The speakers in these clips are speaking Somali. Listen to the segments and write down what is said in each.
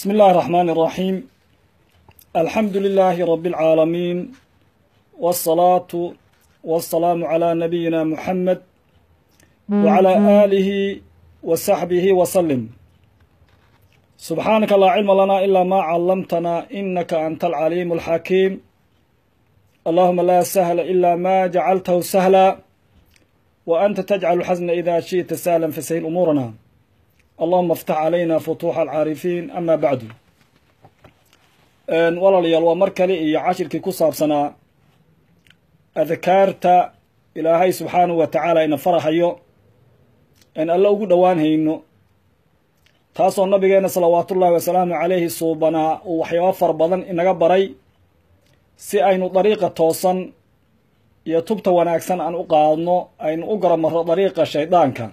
بسم الله الرحمن الرحيم الحمد لله رب العالمين والصلاة والسلام على نبينا محمد وعلى آله وصحبه وسلم سبحانك لا علم لنا إلا ما علمتنا إنك أنت العليم الحكيم اللهم لا سهل إلا ما جعلته سهلا وأنت تجعل الحزن إذا شئت سهلا فسهل أمورنا اللهم افتح علينا فتوح العارفين أما بعد walaalayaal waa mar kale iyo cashirkii ku saabsanaa adkaarta ilaahay subxaanahu wa tacaala ina farahayo en alle ugu dhowaan hayno taasoo nabigeena salawaatullaahi wasalaamu calayhi suubanaa uu waxyaabo fara badan inaga baray si aynu dariiqa toosan iyo tubta wanaagsan aan u qaadno aynu u garamarro dariiqa shayddaanka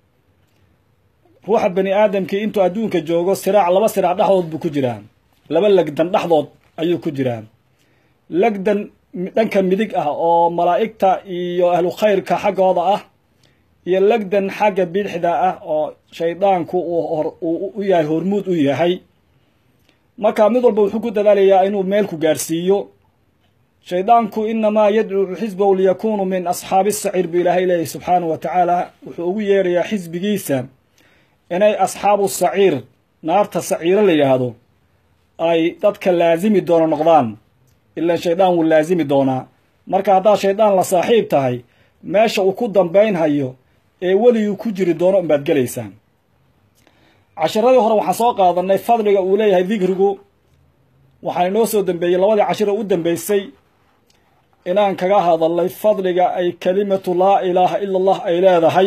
ruuxa bani aadamkii intuu adduunka joogo siraac laba siraac dhexdood buu ku jiraa laba legdan dhexdood ayuu ku jiraa legdan dhanka midig ah oo malaa'igta iyo ahlu khayrka xaggooda ah iyo legdan xagga bidixda ah oo shaydaanku uu u yahay hormuud u yahay marka mid walba wuxuu ku dadaalayaa inuu meelku gaarsiiyo shaydaanku inamaa yadcuu xisbahu liyakunuu min asxaabi saciir buu ilaahay leeyahy subxaanahu wa tacaala wuxuu ugu yeerayaa xisbigiisa inay asxaabu saciir naarta saciiro la yidhaahdo ay dadka laasimi doono noqdaan ilaan shaydaan wuu laasimi doonaa marka haddaad shaydaan la saaxiib tahay meesha uu ku dambaynhayo ee weliguu ku jiri doono unbaad gelaysaan cashiradii hore waxaan soo qaadanay fadliga uu leeyahay dikrigu waxaa inoo soo dambeeyey labadii cashiro u dambeysay inaan kaga hadalnay fadliga ay kelimatu laa ilaaha ila allah ay leedahay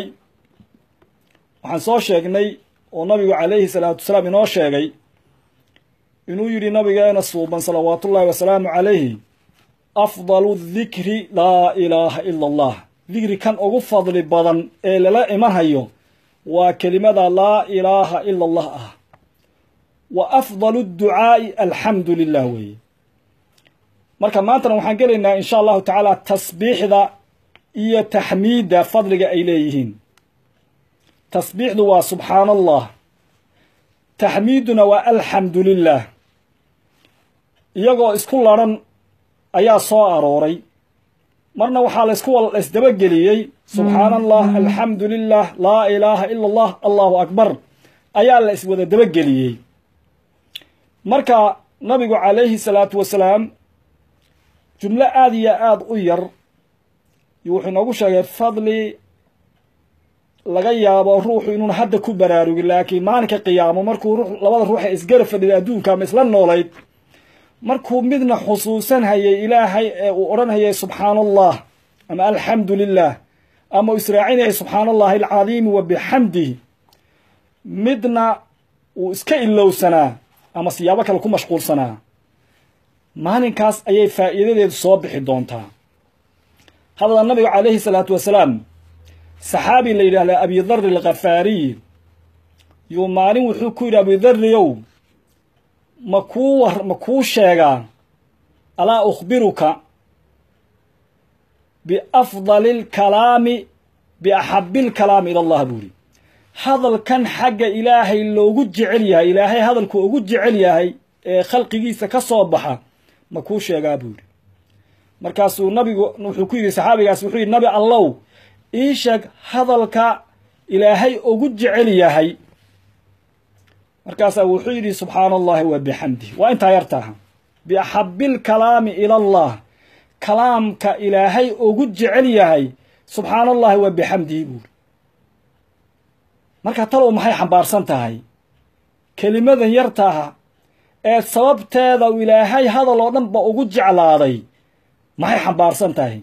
waxaan soo sheegnay oo nabigu calayhi salaatu wasalaam inoo sheegay inuu yidhi nabigeena suuban salawaatullaahi wasalaamu calayhi afdalu dikri laa ilaaha ila allah dikri kan ugu fadli badan ee lala imanhayo waa kelimada laa ilaaha ila allah ah wa afdalu ducaa'i alxamdu lilah weeye marka maantana waxaan gelaynaa insha allahu tacaala tasbiixda iyo taxmiidda fadliga ay leeyihiin tasbiixdu waa subxaana allah taxmiiduna waa alxamdu lilah iyagoo isku laran ayaa soo arooray marna waxaa laysku laysdabageliyey subxaana allah alxamdu lilah laa ilaaha ila allah allahu akbar ayaa la iswada dabageliyey marka nabigu calayhi salaatu wasalaam jumlo aada iyo aada u yar wuxuu inoogu sheegay fadli laga yaabo ruuxu inuuna hadda ku baraarugin laakiin maalinka qiyaamo markuu labada ruux ee isgara fadhida adduunka ama isla noolayd markuu midna xusuusan hayay ilaahay ee uu odhan hayay subxaana allah ama alxamdu lilah ama uu israacinayay subxaana allahi alcadiimi wa bixamdihi midna uu iska ilowsanaa ama siyaabo kale ku mashquulsanaa maalinkaas ayay faa'iidadeedu soo bixi doontaa hadada nabigu calayhi salaatu wasalaam saxaabi la yidhaahdaa abidari alkhafaariy yuu maalin wuxuu ku yidhi abidariyow ma kuu war ma kuu sheegaa alaa ukhbiruka biafdali alkalaami biaxabi lkalaami ila allah buu yidhi hadalkan xagga ilaahay loogu jecel yahay ilaahay hadalku ugu jecel yahay ee khalqigiisa ka soo baxa ma kuu sheegaa buu yidhi markaasuu nabigu wuxuu ku yidhi saxaabigaas wuxuu yidhi nabi allow ii sheeg hadalka ilaahay ugu jecel yahay markaasaa wuxuu yidhi subxaana allahi wa bixamdih waa intaa yartaaha biaxabi lkalaami ila allah kalaamka ilaahay ugu jecel yahay subxaana allahi wa bixamdihi buuri marka talow maxay xambaarsan tahay kelimadan yartaaha ee sababteeda ilaahay hadal oo dhan ba ugu jeclaaday maxay xambaarsan tahay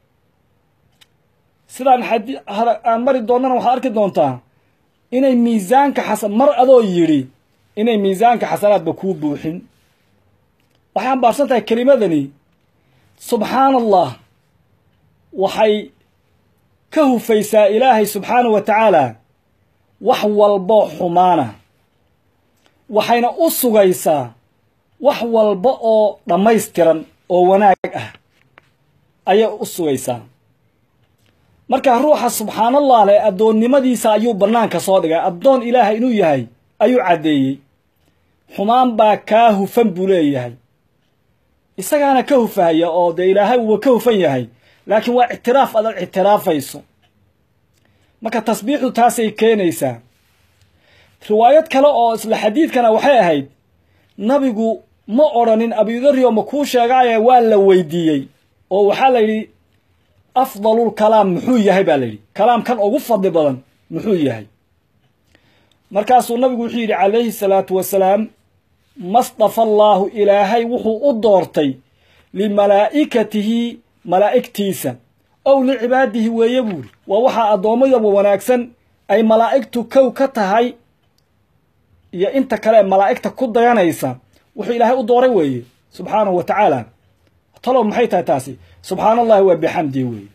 sidaan aan mari doonnana waxaad arki doontaa inay miisaanka xasan mar adoo yidhi inay miisaanka xasanaadba kuu buuxin waxay xambaarsan tahay kelimadani subxaana allah waxay ka hufaysaa ilaahay subxaanahu wa tacaala wax walbo xumaana waxayna u sugaysaa wax walba oo dhammaystiran oo wanaag ah ayay u sugaysaa markaa ruuxa subxaanallah leh addoonnimadiisa ayuu bannaanka soo dhigay addoon ilaahay inuu yahay ayuu caddeeyey xumaan baa kaa hufan buu leeyahay isagaana ka hufahaya oo dee ilaahay uuba ka hufan yahay laakiin waa ictiraaf adaad ictiraafayso marka tasbiixdu taasay keenaysaa riwaayad kale oo isla xadiidkana waxay ahayd nabigu ma odrhanin abudariyo ma kuu sheegaaye waa la weydiiyey oo waxaa la yidhi afdalul kalaam muxuu yahay baa la yidhi kalaamkan ugu fadli badan muxuu yahay markaasuu nabigu wuxuu yidhi calayhi salaatu wasalaam masdafa allaahu ilaahay wuxuu u doortay limalaa'ikatihi malaa'igtiisa ow licibaadihi weeye buuri waa waxaa addoommadaba wanaagsan ay malaa'igtu kow ka tahay iyo inta kale ee malaa'igta ku dayanaysa wuxuu ilaahay u dooray weeye subxaanahu wa tacaala talow maxay tahay taasi subxaana allahi waa bixamdihi weeye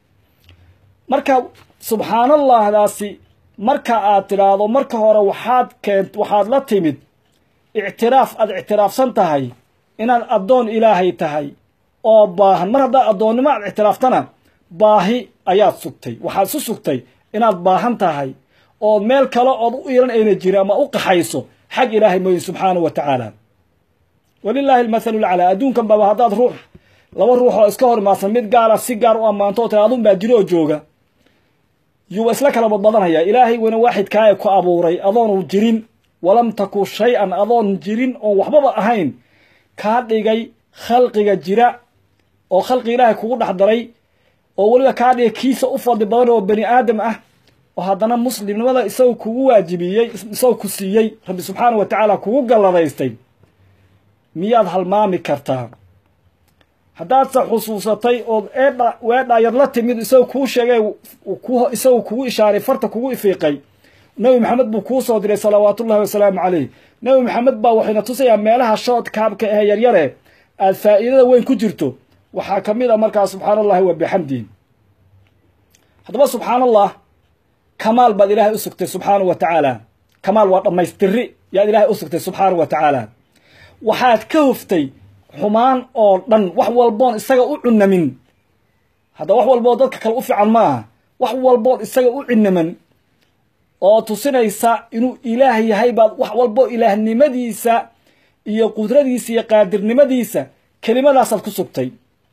marka subxaanallahdaasi marka aad tidhaahdo marka hore waxaad keent waxaad la timid ictiraaf aad ictiraafsan tahay inaad addoon ilaahay tahay oo baahan mar haddaad addoonnimo aad ictiraaftana baahi ayaad sugtay waxaad isu sugtay inaad baahan tahay oo meel kale ood u iran ayna jiri ama u qaxayso xag ilaahay mooye subxaanahu wa tacaala walilaahi almathalu lcalaa adduunkan baba haddaad ruux laba ruux oo iska hor imaadsan mid gaala si gaar u ammaanto oo tira adun baa jiro oo jooga yuuba isla kala badbadanaya ilaahay weyna waaxidkaaye ku abuuray adoonu jirin walam taku shay-an adoon jirin oon waxbaba ahayn kaa dhigay khalqiga jira oo khalqi ilaahay kugu dhex daray oo weliba kaa dhigay kiisa u fadli badan oo bani aadam ah oo haddana muslimnimada isagu kugu waajibiyey isagu ku siiyey rabbi subxaana wa tacaala kugu galladaystay miyaad halmaami kartaa haddaadse xusuusatay ood eedha weedhaayad la timid isagu kuu sheegay isagu kugu ishaaray farta kugu ifiiqay nebi maxamed buu kuu soo diray salawaatullahi wasalaamu calayh nebi maxamed baa waxayna tusayaa meelaha shood kaabka ee yaryare aad faa'iidada weyn ku jirto waxaa ka mid a markaa subxaana allahi wa bixamdihi haddaba subxaana allah kamaal baad ilaahay u sugtay subxaana wa tacaala kamaal waa dhammaystiri yaad ilaahay u sugtay subxaana wa tacaala waxaad ka hoftay xumaan oo dhan wax walboon isaga u cunamin hadda wax walboo dadka kale u fiican ma aha wax walboon isaga u cinaman oo tusinaysa inuu ilaah yahay baad wax walbo ilaahnimadiisa iyo qudradiisa iyo qaadirnimadiisa kelimadaasaad ku sugtay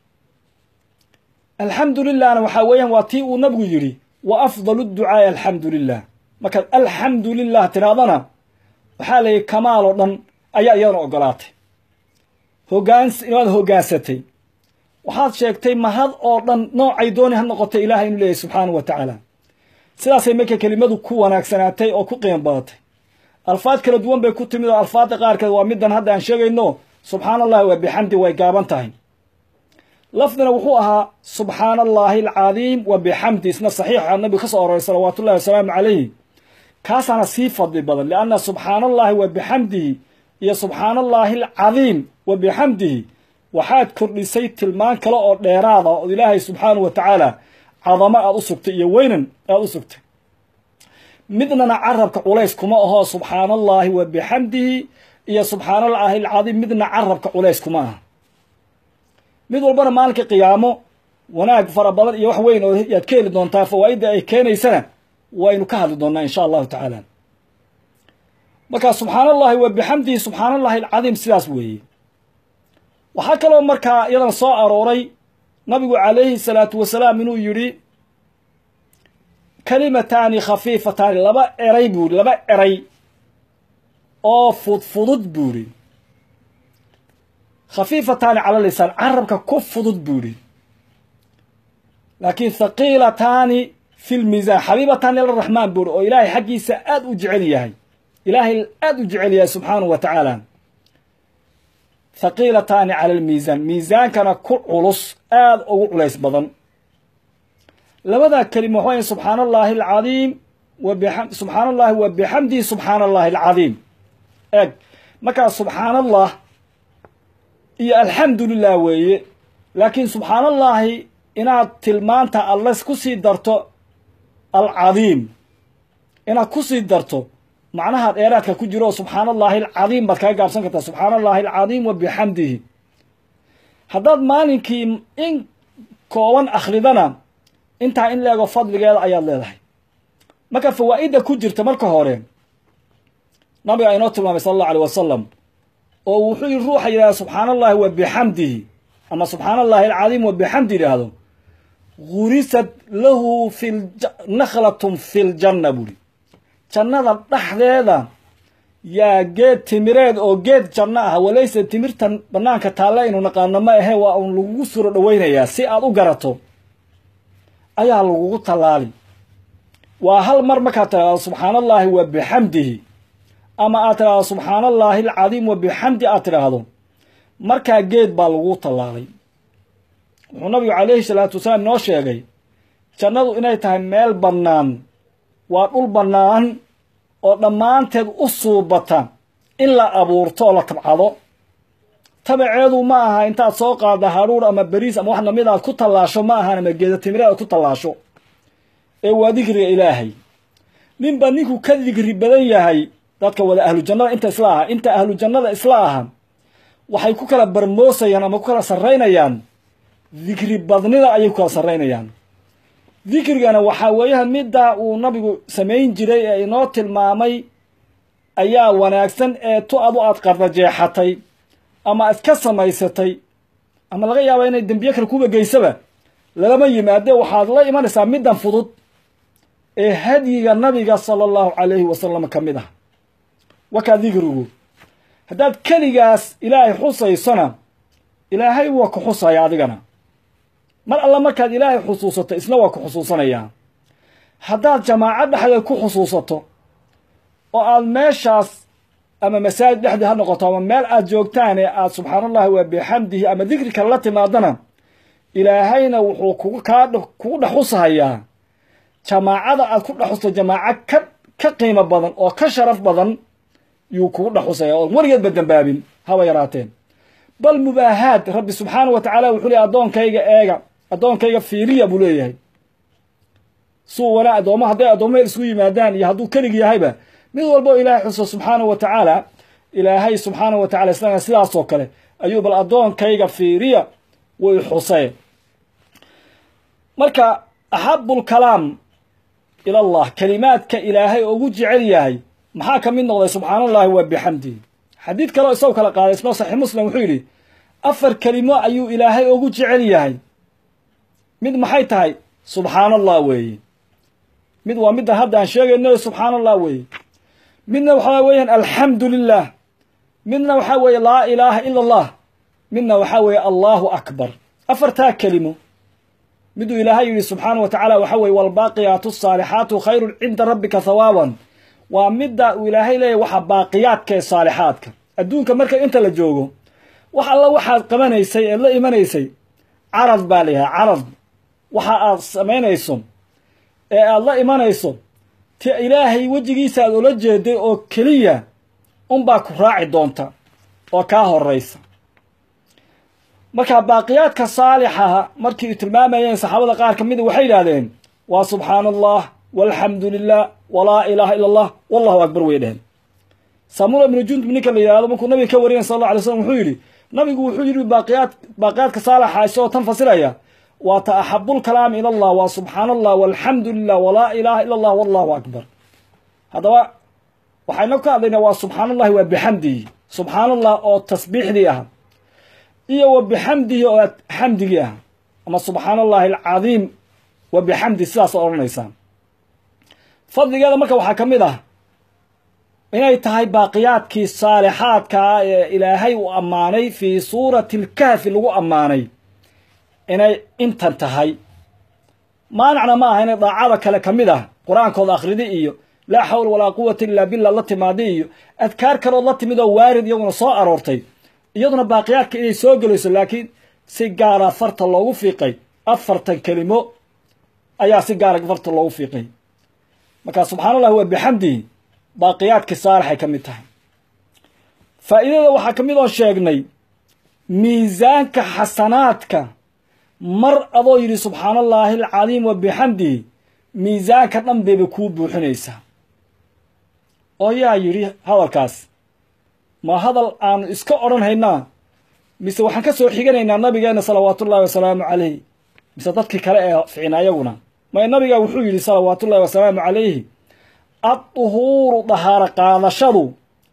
alxamdu lilahna waxaa weeyaan waa tii uu nabigu yidhi wa afdalu ducaai alxamdu lilah markaad alxamdu lilah tidhahdana waxaa la yidhi kamaal oo dhan ayaa iyadana ogolaatay hogaans inaad hogaansatay waxaad sheegtay mahad oo dhan noocay dooni ha noqotay ilaahay inuu leeyahy subxaanahu wa tacaala sidaasay marka kelimadu ku wanaagsanaatay oo ku qiimo badatay alfaad kala duwan bay ku timid oo alfaadda qaarkeed waa middan hadda aan sheegayno subxaana allahi waa bixamdi way gaaban tahay lafdina wuxuu ahaa subxaana allaahi alcadiim wa bixamdi isna saxiixa nabigu ka soo aroray salawaatu ullahi wasalaamu calayhi kaasaana sii fadli badan lianna subxaana allahi wa bixamdihi iyo subxaana allaahi alcadiim wa bixamdihi waxaad kordhisay tilmaan kale oo dheeraada oo ilaahay subxaanahu wa tacaala cadamo aad u sugtay iyo weynan aad u sugtay midnana carabka culays kuma aho subxaana allaahi wa bixamdihi iyo subxaana allaahi alcadiim midna carabka culays kuma aha mid walbana maalinka qiyaamo wanaag fara badan iyo wax weyn oo yaad ka heli doontaa fawaa'idda ay keenaysana waynu ka hadli doonnaa insha allahu tacaala markaa subxaana allahi wa bixamdihi subxaana allahi alcadiim sidaas weeye waxaa kaloo markaa iyadan soo arooray nabigu calayhi salaatu wasalaam inuu yidhi kalimataani khafiifataani laba eray buu yidhi laba eray oo fudfudud buu yidhi khafiifataani cala lisaan carabka ku fudud buu yidhi laakiin thaqiilataani fi lmiisaan xabiibataani liraxmaan buu yidhi oo ilaahay xaggiisa aada u jecel yahay ilaahay aada u jecel yahay subxaanahu wa tacaala thaqiilataani cala almiisaan miisaankana ku culus aada ugu culays badan labadaa kelima waxaa subxaana allaahi alcadiim subxaana allahi wa bixamdihi subxaana allahi alcadiim eeg markaa subxaana allah iyo alxamdu lilah weeye laakiin subxaana allaahi inaad tilmaanta alles ku sii darto alcadiim inaad ku sii darto macnaha dheeraadka ku jiro subxaana allaahi alcadiim baad kaga gaabsan kartaa subxaana allahi alcadiim wa bixamdihi haddaad maalinkii in kooban akhridana intaa in leego fadligeeda ayaad leedahay marka fawaa'idda ku jirta marka hore nabiga inoo tilmaamay sala allahu alيh wasalam oo wuxuu yidhi ruuxa yidhahda subxaana allahi wa bixamdihi ama subxaana allahi alcadiim wa bixamdi yidhaahdo gurisat lahu fi nakhlatun fi ljanna buuri jannada dhexdeeda yaa geed timireed oo geed janno ah walayse timirtan bannaanka taalle aynu naqaano ma ahe waa uun lagugu suro dhoweynayaa si aad u garato ayaa lagugu tallaali waa hal mar markaad tidhahdo subxaana allaahi wa bixamdihi ama aad tidhahdo subxaana allaahi alcadiim wa bixamdi aad tidhaahdo markaa geed baa lagu tallaalay wuxuu nabigu calayhi salaatu wasalaam inoo sheegay jannadu inay tahay meel bannaan waa dhul bannaan oo dhammaanteed u suubata in la abuurto oo la tabcado tabaceedu ma aha intaad soo qaadda hadhuur ama beriis ama wax lamid aad ku tallaasho ma ahan ama geeda timire aad ku tallaasho ee waa dikriga ilaahay ninba ninku ka dikri badan yahay dadka wada ahlu jannada inta isla aha inta ahlu jannada isla aha waxay ku kala barmoosayaan ama ku kala sarraynayaan dikri badnida ayay ku kala sarraynayaan dikrigana waxaa weeyaha middaa uu nabigu samayn jiray ee inoo tilmaamay ayaa wanaagsan ee tu adu aad qarrajeexatay ama iska samaysatay ama laga yaaba inay dembiye kale kuba geysaba lalama yimaade waxaad la imanaysaa middan fudud ee hadyiga nabiga sala allahu calayhi wasalam ka mid ah wakaa dikrigu haddaad keligaas ilaahay xusaysona ilaahay waa ku xusaya adigana mar alla markaad ilaahay xusuusato isna waa ku xusuusanayaa haddaad jamaaco dhexdeed ku xusuusato oo aad meeshaas ama masaajid dhexdii ha noqoto ama meel aad joogtaan ee aad subxaana allahi waa bixamdihi ama dikri kale la timaadana ilaahayna wuxuu kugu kaa kugu dhex xusahayaa jamaacada aad ku dhex xusto jamaaco ka ka qiimo badan oo ka sharaf badan yuu kugu dhex xusaya oon weligeedba dembaabin haba yaraateen bal mubaahaad rabbi subxaana wa tacaala wuxuu leeyahy addoonkayga eega addoonkayga fiiriya buu leeyahay suu wana addooma hadday addoomaheel isku yimaadaan iyo hadduu kelig yahayba mid walbo ilaahay xuso subxaana wa tacaala ilaahay subxaana wa tacala isagana sidaasoo kale ayuu bal addoonkayga fiiriya way xusee marka axabu lkalaam ila allah kelimaadka ilaahay ugu jecel yahay maxaa ka mid noqday subxaana allahi wa bixamdihi xadiid kaleo isago kala qaaday isnoo saxiix muslim wuxuu yidhi afar kelimo ayuu ilaahay ugu jecel yahay mid maxay tahay subxaana allah weeye mid waa middan hadda aan sheegayno subxaana allah weeye midna waxaa weeyaan alxamdu lilah midna waxaa weeye laa ilaaha ila allah midna waxaa weeye allahu akbar afartaa kelimo miduu ilaahay yidhi subxaana wa tacaala waxaa weye walbaaqiyaatu asaalixaatu khayrun cinda rabbika hawaaban waa midda uu ilaahay leeyahy waxa baaqiyaadka ee saalixaadka adduunka marka inta la joogo wax alla waxaad qabanaysay eed la imanaysay carad baa la yahay carad waxa aad samaynayso ee aad la imanayso ti ilaahay wejigiisa aad ula jeeday oo keliya unbaa ku raaci doonta oo kaa horaysa marka baaqiyaadka saalixaha markii tilmaamayeen saxaabada qaar ka mida waxay yidhahdeen waa subxaana allah walxamdu lilah walaa ilaaha ila allah wallahu akbar way dheheen samura ibnu jundub ninka la yidhahdo markuu nabiga ka wariyan sal alla alay slam wuxuu yidhi nabigu wuxuu yidhi baaqiyaad baaqiyaadka saalixa isagoo tan fasilaya waa ta axabulkalaami ila allah waa subxaana allah walxamdu lilah walaa ilaaha ila allah wallahu akbar haddaba waxayna ka hadlaynaa waa subxaana allahi waa bixamdihi subxaana allah oo tasbiixdii ah iyo wa bixamdihi oo xamdigii ah ama subxaana allahi alcadiim wa bixamdi sidaas odhanaysaa fadligeeda marka waxaa ka mid ah inay tahay baaqiyaadkii saalixaadka ah ee ilaahay uu ammaanay fii suurati alkahfi lagu ammaanay inay intan tahay maanacna ma aha inay daacada kale ka mid ah qur-aankooda akhridi iyo laa xawla walaa quwata illaa billah la timaada iyo adkaar kalood la timid oo waarid iyaguna soo aroortay iyaduna baaqiyaadka inay soo gelayso laakiin si gaara farta loogu fiiqay afartan kelimo ayaa si gaara farta loogu fiiqay markaa subxana allah waa bixamdihi baaqiyaadkii saalixay ka mid tahay faa'iidada waxaa ka mid oo sheegnay miisaanka xasanaadka mar adoo yidhi subxaana allaahi alcadiim wa bixamdihi miisaanka dhan bayba kuu buuxinaysaa oo yaa yidhi hadalkaas ma hadal aanu iska odhan haynaa mise waxaan ka soo xiganaynaa nabigeenna salawaatullaahi wasalaamu calayh mise dadkii kale ee ficin ayaguna may nabiga wuxuu yidhi salawaatullaahi wasalaamu calayhi adduhuuru dahaaro qaadashadu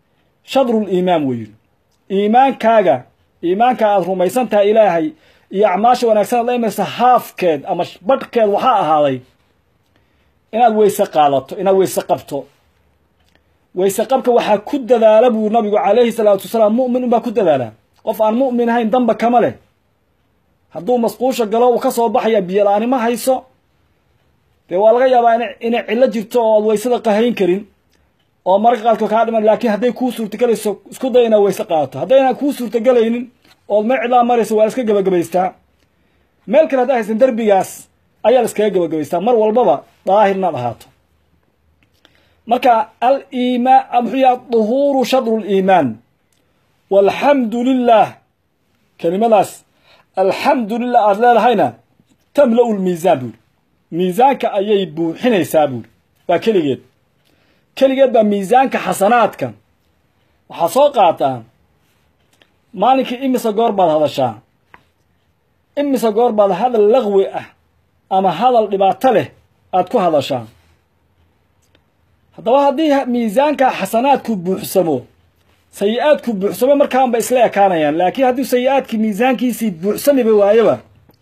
shadruliimaan wuu yidhi iimaankaaga iimaanka aad rumaysan tahay ilaahay iyo acmaasha wanaagsan aad la imaysa haafkeed ama badhkeed waxaa ahaaday inaad weyse qaadato inaad weyse qabto weyse qabka waxaa ku dadaala buu nabigu calayhi salaatu wasalaam mu'min unbaa ku dadaala qof aan mu'min ahayn damba kama leh hadduu masquusha galo uu ka soo baxaya biyola-ani ma hayso dee waa laga yaabaa inay cillo jirto oo aad weysada qahayn karin oo mararka qaadkood kaa dhiman laakiin hadday kuu suurtagelayso isku day inaad weyse qaadato haddaynan kuu suurtagelaynin ood meel cidlaa maraysa waa la iska gebagabaystaa meel kale haddaa haysan derbigaas ayaa la iskaga gebagabaystaa mar walbaba daahir inaad ahaato marka aliimaan muxuu yaha duhuuru shadru liimaan walxamdu lilah kelimadaas alxamdu lilah aada leedahayna tamla-u lmiisaan buuri miisaanka ayay buuxinaysaa buuri waa keligeed keligeed baa miisaanka xasanaadka waxaa soo qaataa maalinkii imise goor baad hadashaa imise goor baad hadal laqwi ah ama hadal dhibaato leh aada ku hadashaa haddaba haddii miisaanka xasanaadku buuxsamo sayi-aadku buuxsamo markaanba isla ekaanayaan laakiin haddii sayi-aadkii miisaankiisii buuxsamiba waayaba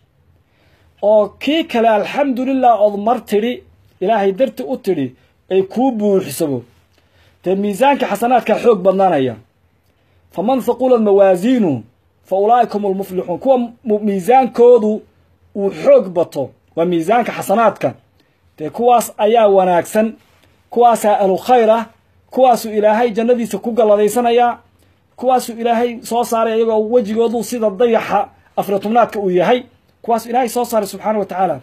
oo kii kale alxamdulilah ood mar tidhi ilaahay darti u tidhi ay kuu buuxsamo dee miisaanka xasanaadkaa xoog badnaanaya faman haqulat mawaasiinuhu fa ulaa'ika hum almuflixuun kuwa miisaankoodu uu xoog bato waa miisaanka xasanaadka dee kuwaas ayaa wanaagsan kuwaasaa ahlu khayr ah kuwaasuu ilaahay jannadiisa ku galladaysanaya kuwaasuu ilaahay soo saaray iyagoo wejigoodu sida dayaxa afratubnaadka uu yahay kuwaasuu ilaahay soo saaray subxaana wa tacaala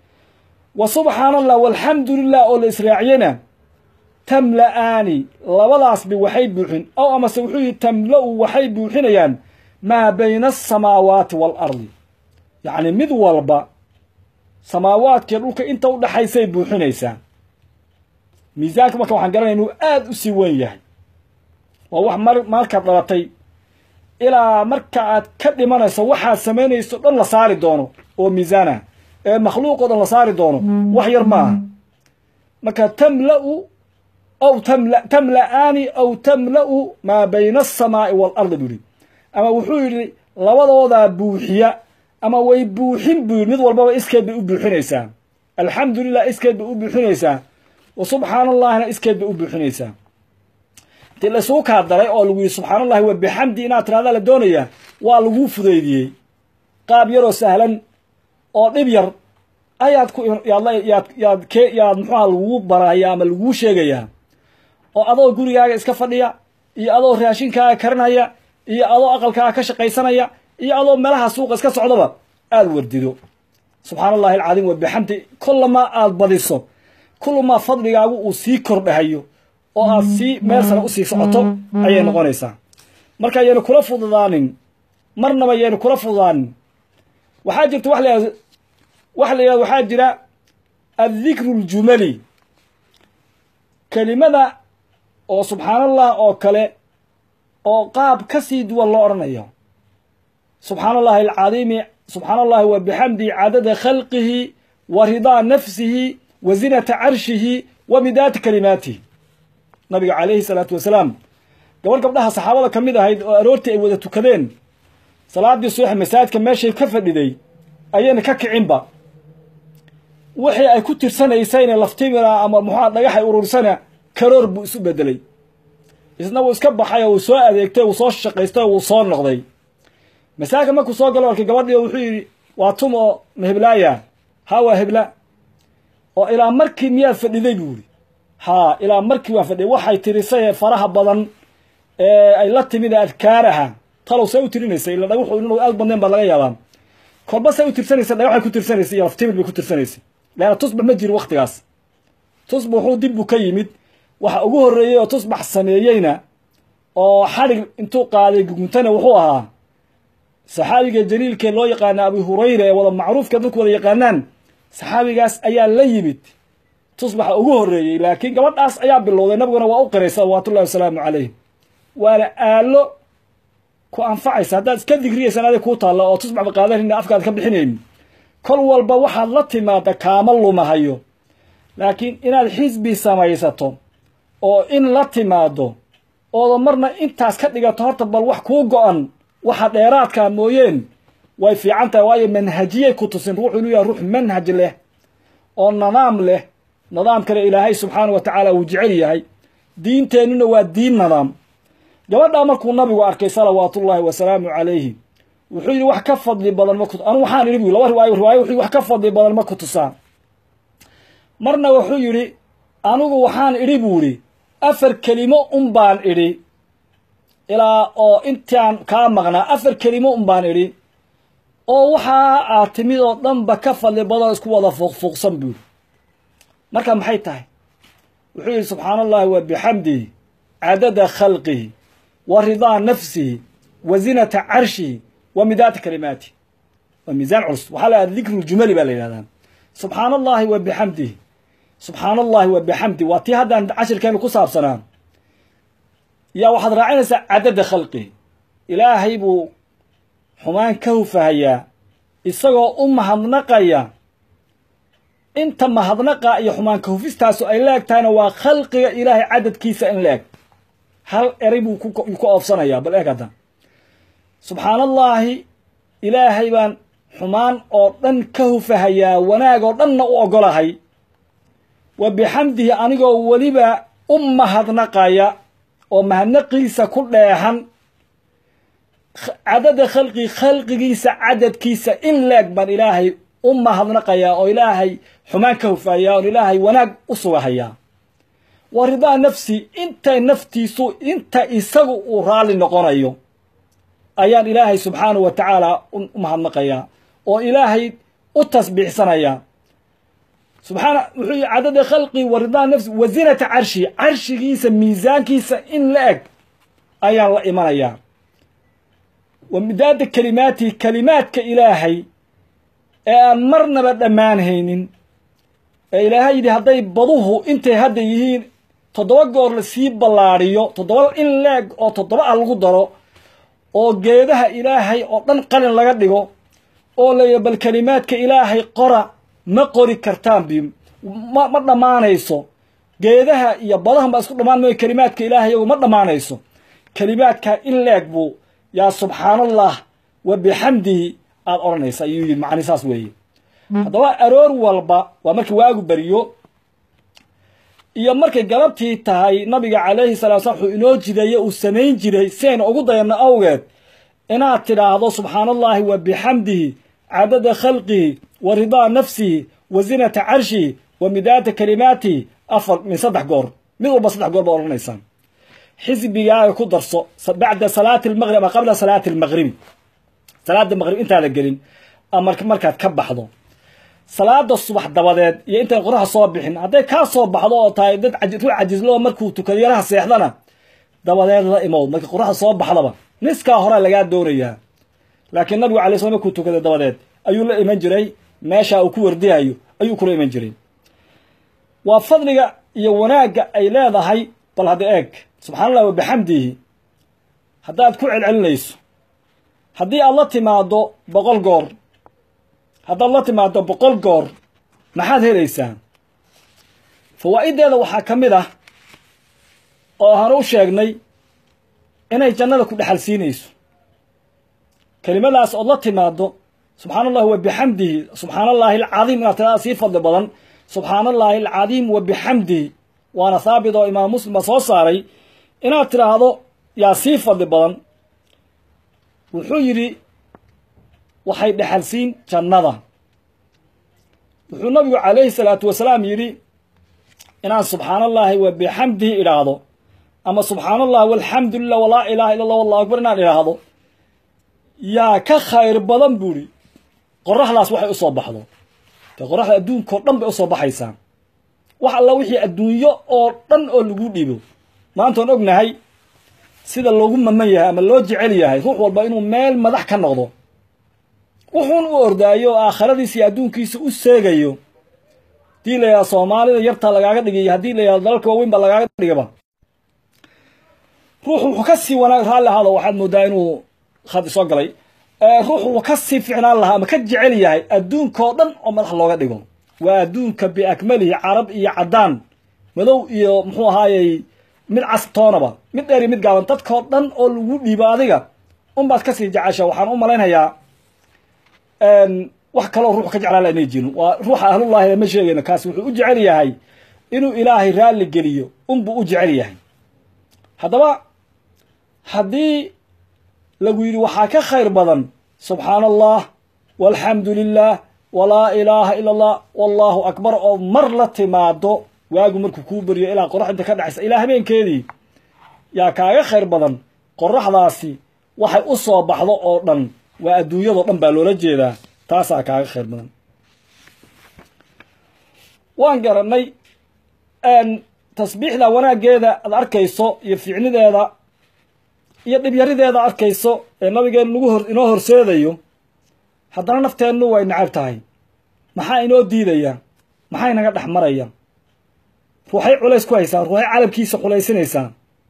wa subxaana allah walxamdu lilah oo la israaciyena tamla-aani labadaasba waxay buuxin ow amase wuxuu yihi tamla-u waxay buuxinayaan maa bayna asamaawaati waalardi yacni mid walba samaawaadkiiyo dhulka inta u dhaxaysay buuxinaysaa miisaanka marka waxaan garanaya inuu aada u sii weyn yahay waa wax mar markaad dhalatay ilaa marka aad ka dhimanayso waxaad samaynayso dhan la saari doono oo miisaan ah ee makhluuq oo dhan la saari doono wax yar ma aha marka tamla-u aw tamla tamla-aani aw tamla-u maa bayna asamaa'i waalardi buu yihi ama wuxuu yidhi labadoodaa buuxiya ama way buuxin buu yidhi mid walbaba iskeed bay u buuxinaysaa alxamdu lilah iskeed bay u buuxinaysaa wa subxaana allahina iskeed bay u buuxinaysaa dee laisugu kaa daray oo lagu yihi subxaana allahi wa bixamdi inaad tirahdaa la doonayaa waa laguu fudaydiyey qaab yaroo sahlan oo dhib yar ayaad ku yaad yaad yaad ke yaad muxuuha laguu baraya ama laguu sheegayaa oo adoo gurigaaga iska fadhiya iyo adoo raashinkaaga karinaya iyo adoo aqalkaaga ka shaqaysanaya iyo adoo meelaha suuqa iska socdaba aada wardido subxaana allahi alcadiim wa bixamdi kullamaa aada badiso kullamaa fadligaagu uu sii kordhahayo oo aad sii meel sare usii socoto ayay noqonaysaa marka ayaynu kula fududaanin marnaba ayaynu kula fududaanin waxaa jirta wa la waxa la yihahdo waxaa jira addikru ljumali kelimada oo subxaan allah oo kale oo qaab ka sii duwan loo odhanayo subxaana allahi alcadiimi subxaana allahi wa bixamdi cadada khalqihi wa ridaa nafsihi wa zinata carshihi wa midaati kalimaatihi nabiga calayhi salaatu wasalaam gabar gabdhaha saxaabada ka mid ahayd oo aroortii ay wada tukadeen salaadii subax masaajidka meeshay ka fadhiday ayayna ka kicinba wixii ay ku tirsanaysayna laftimina ama muxua dhagaxay urursana karoor buu isu bedelay isna wuu iska baxay oo uu soo adeegtay uu soo shaqaystay oo wuu soo noqday masaajidka markuu soo galo arkay gabadhii oo wuxuu yidhi waa tum oo maheblaaya haa waa hebla oo ilaa markii miyaad fadhiday buu yidhi haa ilaa markii waan fadhiyay waxay tirisay faraha badan ee ay la timid adkaaraha talow say u tirinaysay ila dhagaxu inuu aad badnayn baa laga yaabaa kolba say u tirsanaysa dhagaxay ku tirsanaysay iyo laftimid bay ku tirsanaysay leanna tusbax ma jiro waktigaas tusbax wuxuu dib buu ka yimid waxa ugu horreeyey oo tusbax sameeyeyna oo xadhig intuu qaaday guguntana wuxuu ahaa saxaabiga jaliilkee loo yaqaana abu hurayra ee wada macruufka dadku wada yaqaanaan saxaabigaas ayaa la yimid tusbaxa ugu horreeyey laakiin gabadhaas ayaa bilowday nabiguna waa u qiray salawaatullahi wasalaamu calayh waana aalo ku anfacaysa haddaad iska digriyaysan adig kuu taalla oo tusbaxba qaadanayna afkaad ka bixinaynin kol walba waxaad la timaada kaama lumahayo laakiin inaad xisbi samaysato oo in la timaado ooda marna intaas ka dhigato horta bal wax kuu go-an waxa dheeraadkaa mooyeen way fiican tahay waayo manhajiyay ku tusin ruuxu inuu yahay ruux manhaj leh oo nadaam leh nadaamkana ilaahay subxaana wa tacaala uu jecel yahay diinteennuna waa diin nadaam gabadhaa markuu nabigu arkay salawaatullaahi wasalaamu calayhi wuxuu yidhi wax ka fadli badan ma ku anu waxaan idhi bu laba riwaayo riwaayo wuxuu wax ka fadli badan ma ku tusaa marna wuxuu yidhi anigu waxaan idhi buu idhi afar kelimo un baan idhi ilaa oo intaan kaa maqnaa afar kelimo un baan idhi oo waxaa aad timid oo dhanba ka fadli badan isku wada fuuqfuuqsan buuri marka maxay tahay wuxuu yidhi subxaana allahi wa bixamdihi cadada khalqihi wa ridaa nafsihi wa zinata carshihi wa midaata kalimaati waa miisaan culus waxaa la dikru ljumali baa la yidhahdaa subxaana allahi wa bixamdihi subxaana allahi wa bixamdi waa tii haddaan cashirkeenu ku saabsanaa yaa waxaad raacinaysaa cadada khalqihi ilaahay buu xumaan ka hufahayaa isagoo u mahadnaqaya inta mahadnaqa iyo xumaan ka hufistaasu ay la eg tahayna waa khalqiga ilaahay cadadkiisa in la eg hal eray buu ku oofsanayaa bal eeg hadda subxaana allaahi ilaahay baan xumaan oo dhan ka hufahayaa wanaag oo dhanna u ogolahay wa bixamdihi anigoo weliba u mahadnaqaya oo mahadnaqiisa ku dheexan cadada khalqi khalqigiisa cadadkiisa in leeg baan ilaahay u mahadnaqayaa oo ilaahay xumaan ka hufahayaa oon ilaahay wanaag u sugahayaa wa ridaa nafsi inta naftiisu inta isagu uu raalli noqonayo ayaan ilaahay subxaanahu wa tacaala u mahadnaqayaa oo ilaahay u tasbiixsanayaa subxaana wuxuu yihi cadada khalqi wa ridaa nafsi wa zinata carshi carshigiisa miisaankiisa in la eg ayaan la imanayaa wa midaada kalimaatihi kalimaadka ilaahay ee aan marnaba dhammaanhaynin ee ilaahay yidhi hadday baduhu intay hadda yihiin toddoba goor la sii ballaadhiyo toddoba in leeg oo toddoba ah lagu daro oo geedaha ilaahay oo dhan qalin laga dhigo oo laya bal kelimaadka ilaahay qora ma qori kartaan bi ma ma dhammaanayso geedaha iyo badahan baa isku dhammaan mayo kelimaadka ilaahay iyagu ma dhammaanayso kelimaadka in leeg buu yaa subxaanallah wa bixamdihi aada odhanaysa ayuu yidhi macni saas weeye haddaba aroor walba waa markii waagu beriyo iyo markay galabtii tahay nabiga calayhi salaa slam wuxuu inoo jideeye uu samayn jiray si aynu ugu dayanno awgeed inaad tidhaahdo subxaana allahi wa bixamdihi cadada khalqihi wa ridaa nafsihi wa zinata carshihi wa midaata kalimaatihi afar min saddex goor mid walba saddex goor baad odhanaysaan xisbigaaga ku darso bacda salaati almaqrib ama qabla salaati almaqribi salaada maqrib intaada gelin ama markaad ka baxdo salaada subax dabadeed iyo intaan qoraxa soo bixin hadday kaa soo baxdo oo tahay dad ruux cajislo markuu tukado yaraha seexdana dabadeed la imow marka qoraxda soo baxdaba niskaa horea lagaa doonayaa laakiin nabigu alay slam markuu tukaday dabadeed ayuu la iman jiray meesha uu ku wardihayo ayuu kula iman jiray waa fadliga iyo wanaagga ay leedahay bal hadda eeg subxana allah wa bixamdihi haddaad ku celcelinayso haddii aad la timaado boqol goor haddaad la timaado boqol goor maxaad helaysaa fawaa'ideeda waxaa ka mid ah oo aanu u sheegnay inay jannada ku dhexal siinayso kelimadaas ood la timaado subxaana allahi wa bixamdihi subxaana allahi alcadiim inaad tirada sii fadli badan subxaana allahi alcadiim wa bixamdihi waana haabit oo imaam muslim baa soo saaray inaad tidhaahdo yaa sii fadli badan wuxuu yidhi waxay dhexalsiin jannada wuxuu nabigu calayhi salaatu wasalaam yidhi inaan subxaana allahi wa bixamdihi idhaahdo ama subxaana allah walxamdu lilah walaa ilaha illa allah wallahu akbar inaan idhaahdo yaa ka khayr badan buuhi qoraxdaas waxay usoo baxdo de qoraxda adduunkao dhan bay usoo baxaysaa wax alla wixii adduunyo oo dhan oo lagu dhiibo maantaan ognahay sida loogu maman yahay ama loo jecel yahay ruux walba inuu meel madax ka noqdo wuxuun u ordaayo oo aakhiradiisa iyo adduunkiisa u seegayo haddii la yidhahdo soomaalida yartaa lagaaga dhigiyo haddii la yidhahdo dalalka waaweyn baa lagaaga dhigaba ruux wuxuu ka sii wanaag raalli ahaado waxaad moodaa inuu khadi soo galay ruux wuxuu ka sii ficnaan lahaa ama ka jecel yahay adduunkao dhan oo madax looga dhigo waa adduunka biakmalihi carab iyo caddaan madow iyo muxuu ahaayey mid castoonaba mid dheer iyo mid gaaban dadkao dhan oo lagu dhiibo adiga unbaad kasii jecesha waxaan u malaynayaa wax kaloo ruux ka jeclaan la inay jirin waa ruuxa ahlullahi ma sheegayno kaasi wuxuu u jecel yahay inuu ilaahay raalli geliyo unbuu u jecel yahay haddaba haddii lagu yidhi waxaa ka khayr badan subxaana allah walxamdu lilah walaa ilaaha ila allah wallahu akbar oo mar la timaado waagu markuu kuu beriyo ilaa qoraxda ka dhacaysa ilaa habeenkeedii yaa kaaga khayr badan qoraxdaasi waxay u soo baxdo oo dhan waa adduunyadao dhan baa loola jeedaa taasaa kaaga khayr badan waan garanay tasbiixda wanaaggeeda aad arkayso iyo ficnideeda iyo dhibyarideeda arkayso ee nabigeenu nagu hor inoo horseedayo haddana nafteennu way nacab tahay maxaa inoo diidaya maxay naga dhex maraya ruuxay culays ku haysaa ruuxay calabkiisa xulaysinaysaa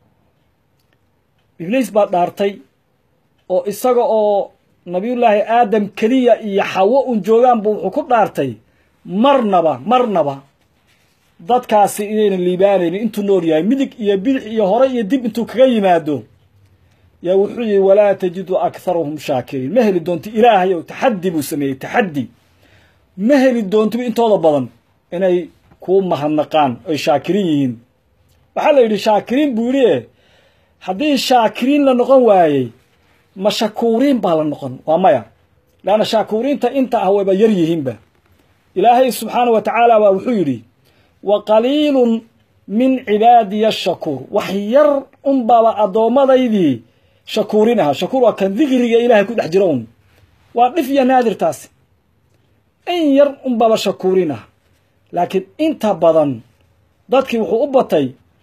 ibliis baa dhaartay oo isaga oo nabiyullaahi aadam keliya iyo xawo un joogaanbu wuxuu ku dhaartay marnaba marnaba dadkaasi inaynan liibaanaynin intuu nool yahay midig iyo bidix iyo hore iyo dib intuu kaga yimaado yaa wuxuu yihi walaa tajidu akharahum shaakiriin ma heli doonti ilaahay ow taxaddi buu sameeyey taxaddi ma heli doontiba intooda badan inay kuu mahadnaqaan oy shaakiriin yihiin waxaa la yidhi shaakiriin buu yidhi e haddii shaakiriin la noqon waayey ma shakuuriin baa la noqon waa maya leanna shaakuriinta inta ah wayba yar yihiinba ilaahay subxaana wa tacaala baa wuxuu yidhi wa qaliilun min cibaadiya ashakuur wax yar unbaba addoommadaydii shakuurin ahaa shakuur waa kan dikriga ilaahay ku dhex jira un waa dhif iyo naadirtaasi in yar unbaba shakuurin ah laakiin inta badan dadkii wuxuu u batay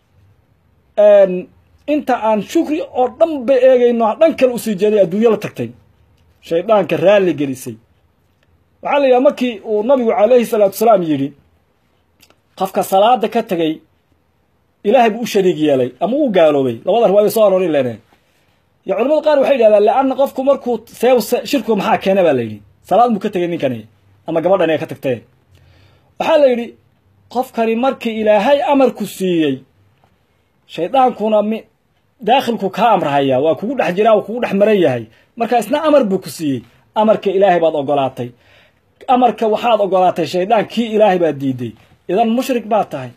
inta aan shukri oo dhan ba eegayno dhan kale usii jeeday adduunyo la tagtay shayddaanka raalli gelisay waxaa la yidhaha markii uu nabigu calayhi salaatu salaam yidhi qofka salaada ka tegay ilaahay buu u shariig yeelay ama uu gaaloobay labada riwaaya soo aroori leneen yo culamada qaar waxay yidhahdaan leanna qofku markuu seeb shirkigu maxaa keena baa la yidhi salaad buu ka tegay ninkani ama gabadhan ee ka tagtee waxaa la yidhi qofkani markii ilaahay amarku siiyey shaydaankuna mi daakhilku kaa amrahaya waa kugu dhex jiraa waa kugu dhex maran yahay marka isna amar buu ku siiyey amarka ilaahay baad ogolaatay amarka waxaad ogolaatay shaydaan kii ilaahay baad diiday idan mushrik baad tahay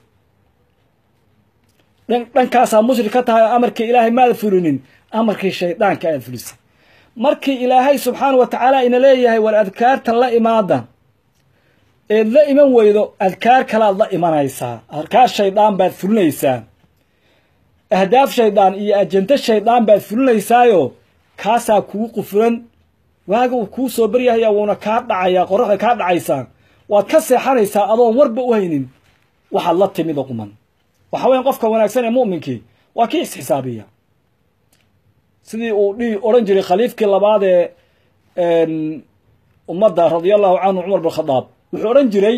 dhankaasaa mushrik ka tahay oo amarka ilaahay maada fulinin amarkii shaydaanka aad fulisay markii ilaahay subxaana wa tacaala ina leeyahay war adkaartan la imaada eed la iman weydo adkaar kalaad la imanaysaa adkaar shaydaan baad fulinaysaa ahdaaf shaydaan iyo ajento shaydaan baad fulinaysaayo kaasaa kugu qufulan waaga uu kuu soo baryahaya wuuna kaa dhacayaa qoraxda kaa dhacaysaa waad ka seexanaysaa adoon warba u haynin waxaad la timid oo quman waxa weyan qofka wanaagsan ee mu'minkii waa kii isxisaabiya sidii uu dhihi odhan jiray khaliifkii labaad ee ummadda radia allahu canhu cumar bin khadaab wuxuu odhan jiray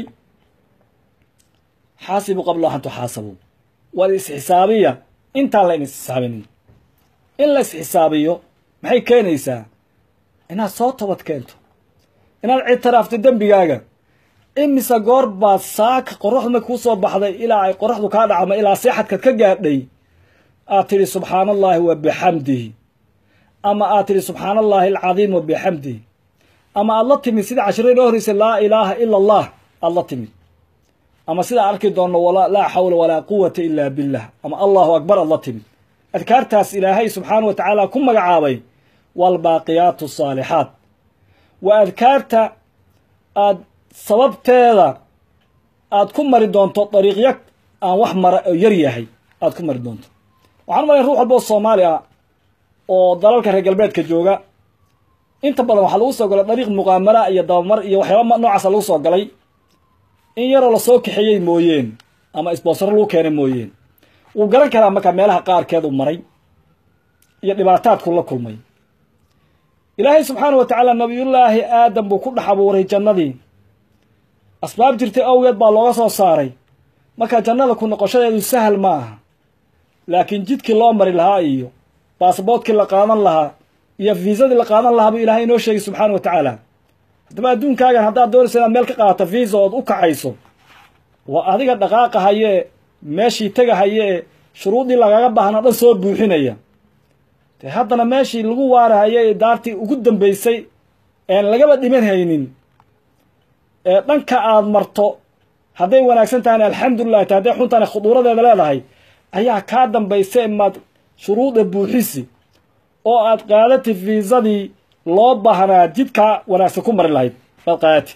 xaasibu qabla an tuxaasabu waad isxisaabiya intaan la in isxisaabinin in la isxisaabiyo maxay keenaysaa inaad soo tabad keento inaad ictiraafto dembigaaga imise goor baad saaka qoraxdu markii kusoo baxday ilaa ay qoraxdu kaa dhacma ilaa seexadkaad ka gaadhay aad tidhi subxaana allaahi wa bixamdihi ama aad tidhi subxaana allaahi alcadiim wa bixamdihi ama aad la timid sida cashiro inoo horreysay laa ilaaha ila allah aad la timid ama sidaa arki doonno laa xawla walaa quwata ilaa billah ama allahu akbar aad la timid adkaartaas ilaahay subxaana wa tacaala ku magacaabay waalbaaqiyaatu saalixaat waa adkaarta aad sababteeda aad ku mari doonto dariiqyo aan wax mara oo yar yahay aad ku mari doonto waxaan malaya ruux walba oo soomaali ah oo dalalka reer galbeedka jooga inta badan waxaa lagu soo galay dariiq muqaamala iyo dabamar iyo waxyaaba noocaasa lagu soo galay in yaroo lasoo kaxeeyey mooyeen ama isboosaro lagu keenay mooyeen wuu garan karaa markaa meelaha qaarkeed uu maray iyo dhibaataadku la kulmay ilaahay subxaana wa tacaala nabiyullaahi aadam buu ku dhex abuuray jannadii asbaab jirtay awgeed baa looga soo saaray markaa jannada ku noqoshadeedu sahal ma aha laakiin jidkii loo mari lahaa iyo baasboodkii la qaadan lahaa iyo fiisadii la qaadan lahaa buu ilaahay inoo sheegay subxaana wa tacaala haddaba adduunkaagan haddaad doonaysa inaad meel ka qaadato fiisa ood u kacayso waa adiga dhaqaaqa hayee meeshii tega hayee shuruudii lagaga baahnaa dhan soo buuxinaya de haddana meeshii lagu waarahayay daartii ugu dambeysay een lagaba dhiman haynin ee dhanka aada marto hadday wanaagsan tahayna alxamdulilah ta hadday xuntana khuduuradeeda leedahay ayaa kaa dambaysa maad shuruuda buuxisi oo aad qaadati fiisadii loo baahnaa jidkaa wanaagsan ku mari lahayd aad qaadati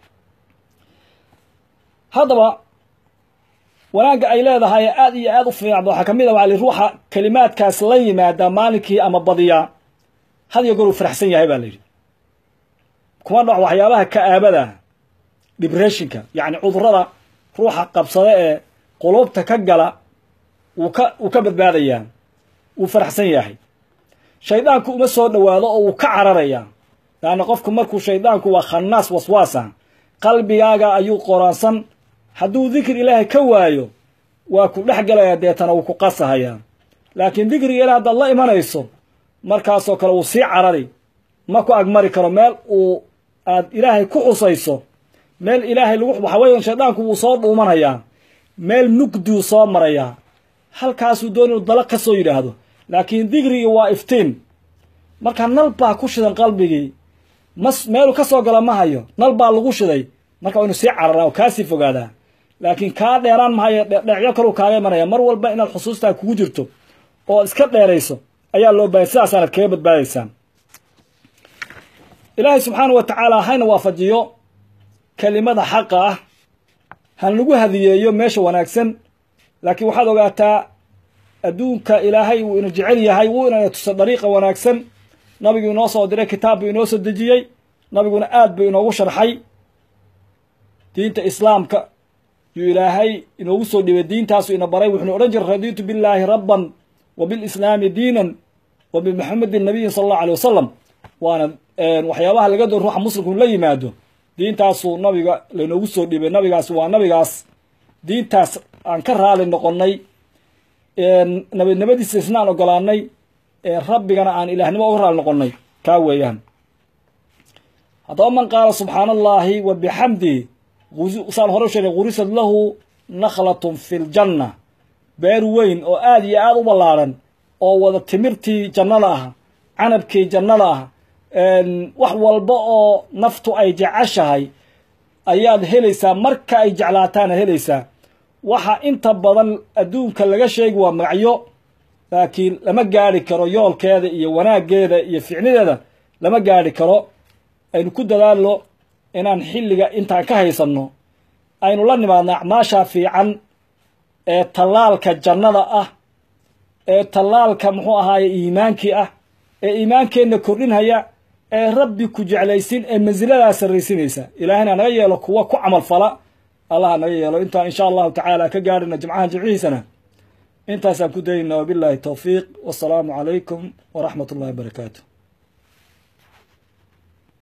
haddaba wanaagga ay leedahay aada iyo aada u fiicda waxaa ka mid a waa li ruuxa kelimaadkaas la yimaada maalinkii ama badiyaa had iyo goor uu faraxsan yahay baa la yidhi kuma dhaco waxyaabaha ka-aabada dibreshinka yacni cudurada ruuxa qabsada ee qulubta ka gala wuu ka wuu ka badbaadayaa wuu faraxsan yahay shaydaanku uma soo dhowaado oo wuu ka cararayaa laanna qofku markuu shaydaanku waa khannaas waswaasa qalbigaaga ayuu qoraansan hadduu dikri ilaahay ka waayo waa ku dhex gelayaa deetana wuu ku qasahayaa laakiin dikriga ilaah haddaad la imanayso markaasoo kale wuu sii carari ma ku agmari karo meel uu aad ilaahay ku xusayso meel ilaahay lagu waxa weeyan shaydaanku wuu soo dhuumanayaa meel mugduu soo marayaa halkaasuu doon inuu dala ka soo yidhaahdo laakiin digrigii waa iftiin marka nal baa ku shidan qalbigii mas meeluu ka soo gala ma hayo nal baa lagu shiday marka waa inu sii cararaa oo kaasii fogaadaa laakiin kaa dheeraan mahayo dheecyo kaluu kaaga imanaya mar walba inaad xusuustaa kugu jirto oo iska dheerayso ayaa loo baahaya sidaasaanad kaga badbaadaysaa ilaahay subxaana wa tacaala hayna waafajiyo kelimada xaqa ah han lagu hadiyeeyo meesha wanaagsan laakiin waxaad ogaataa adduunka ilaahay wuu ina jecel yahay wuu inana tusa dariiqa wanaagsan nabigu inoo soo diray kitaab buu inoo soo dejiyey nabiguna aad buu inoogu sharxay diinta islaamka yuu ilaahay inoogu soo dhibay diintaasu ina baray wuxuuna odhan jiray radiitu billaahi rabban wa bilislaami diinan wa bimaxamedin nabiyin sala allahu alay wasalam waana waxyaabaha laga doon ruuxa muslimku la yimaado diintaasuu nabiga lainoogu soo dhibay nabigaas waa nabigaas diintaas aan ka raali noqonnay nabadnimadiisa isna aan ogolaanay rabbigana aan ilaahnimo uga raali noqonnay kaa weeyaan haddaba man qaala subxaana allaahi wa bixamdihi saan hore u sheegay gurisad lahu nakhlatun fi ljanna beer weyn oo aada iyo aada u ballaadhan oo wada timirtii jannada ah canabkii jannada ah wax walba oo naftu ay jeceshahay ayaad helaysaa marka ay jeclaataana helaysaa waxa inta badan adduunka laga sheegi waa magacyo laakiin lama gaari karo yoolkeeda iyo wanaaggeeda iyo ficnideeda lama gaari karo aynu ku dadaalno inaan xilliga intaan ka haysanno aynu la nimaadno acmaasha fiican ee tallaalka jannada ah ee tallaalka muxuu ahaaye iimaankii ah ee iimaankeenna kordhinhaya ee rabbi ku jeclaysin ee mansiladaa sarraysinaysa ilaahayna naga yeelo kuwa ku camal fala allah naga yeelo intaan insha allahu tacaala ka gaadhina jimcahan jimcihiisana intaasaan ku dayna wabilaahi towfiiq wasalaamu calaykum waraxmat ullahi wabarakaatu